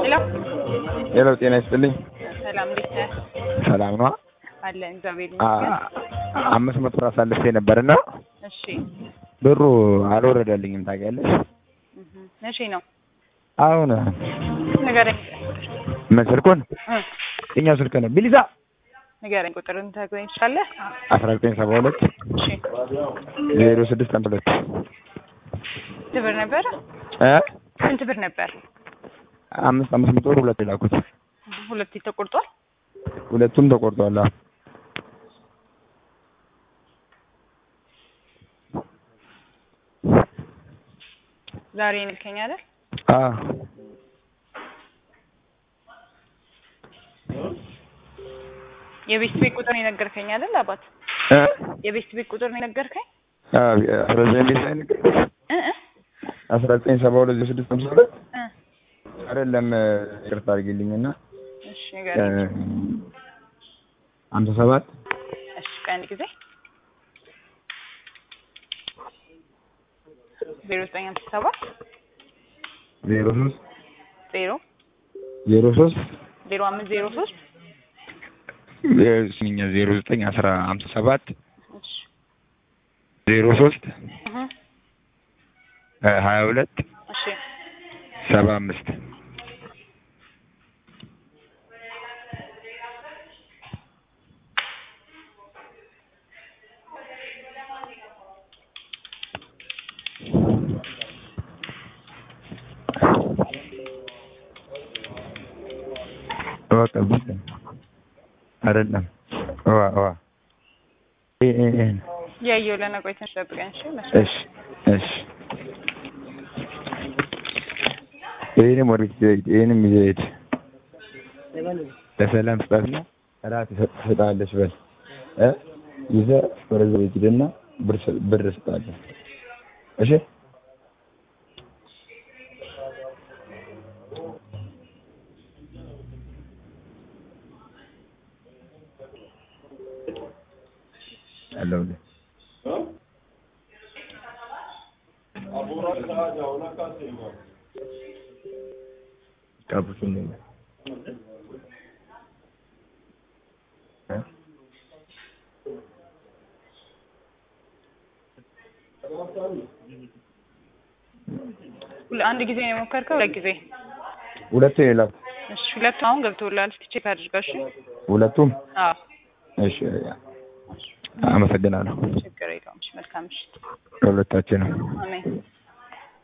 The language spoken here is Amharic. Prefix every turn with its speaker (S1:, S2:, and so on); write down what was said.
S1: ሄሎ
S2: ሄሎ፣ ጤና ይስጥልኝ።
S1: ሰላም፣ እንዴት ነህ?
S2: ሰላም ነው።
S1: አለን እግዚአብሔር
S2: አ-
S1: ይመስገን።
S2: አምስት መቶ ብር አሳልፌ ነበርና
S1: እሺ
S2: ብሩ አልወረደልኝም። ታውቂያለሽ?
S1: እህ፣ መቼ ነው
S2: አሁን
S1: ንገረኝ።
S2: ምን ስልኩን
S1: እ
S2: የእኛው ስልክ ነው። ቢሊዛ
S1: ንገረኝ፣ ቁጥርን ታገኝ ትችላለህ?
S2: አስራ ዘጠኝ ሰባ ሁለት
S1: እሺ
S2: ዜሮ ስድስት አንድ ሁለት
S1: ስንት ብር ነበር?
S2: እ
S1: ስንት ብር ነበር?
S2: አምስት አምስት መቶ ብር ሁለት የላኩት
S1: ሁለቴ ተቆርጧል።
S2: ሁለቱም ተቆርጧል። አዎ።
S1: ዛሬ ልከኝ አይደል?
S2: አዎ።
S1: የቤት ቤት ቁጥር የነገርከኝ አይደል? አባት
S2: እ
S1: የቤት ቤት ቁጥር ነው የነገርከኝ?
S2: አዎ፣ አስራ ዘጠኝ ቤት ላይ ነገር
S1: እ እ
S2: አስራ ዘጠኝ ሰባ ሁለት ዜሮ ስድስት ሃምሳ ሁለት
S1: እ
S2: አይደለም። ይቅርታ አድርጊልኝና
S1: እሺ ንገረኝ።
S2: ሀምሳ ሰባት
S1: እሺ ቀንድ ጊዜ ዜሮ ዘጠኝ ሃምሳ ሰባት
S2: ዜሮ ሶስት
S1: ዜሮ
S2: ዜሮ ሶስት
S1: ዜሮ አምስት ዜሮ ሶስት
S2: ስሚኛ ዜሮ ዘጠኝ አስራ ሀምሳ ሰባት
S1: እሺ
S2: ዜሮ ሶስት
S1: እህ
S2: ሀያ ሁለት
S1: እሺ
S2: ሰባ አምስት ቀብት አይደለም ዋ ዋ
S1: ያየው ለነቆይ ትንሽ ጠብቀኝ። እሺ መስሎኝ
S2: እሺ እሺ ይህንም ወደ ዘይት ይህንም ዘይት ለሰላም ስጣትና እራት ትሰጣለች በል እ ይዘህ ወደ ዘይት ሂድና ብር ስ- ብር ስጣለህ እሺ አለሁልህ ቀብቱን ነው እ
S1: ሁለ- አንድ ጊዜ ነው የሞከርከው? ሁለት ጊዜ?
S2: ሁለቱ የላኩ
S1: እሺ ሁለቱም አሁን ገብቶልሃል። እስኪ ቼክ አድርገው። እሺ
S2: ሁለቱም
S1: አዎ
S2: እሺ አመሰግናለሁ
S1: ችግር የለውም። እሺ መልካም ምሽት።
S2: ለሁለታችንም
S1: አሜን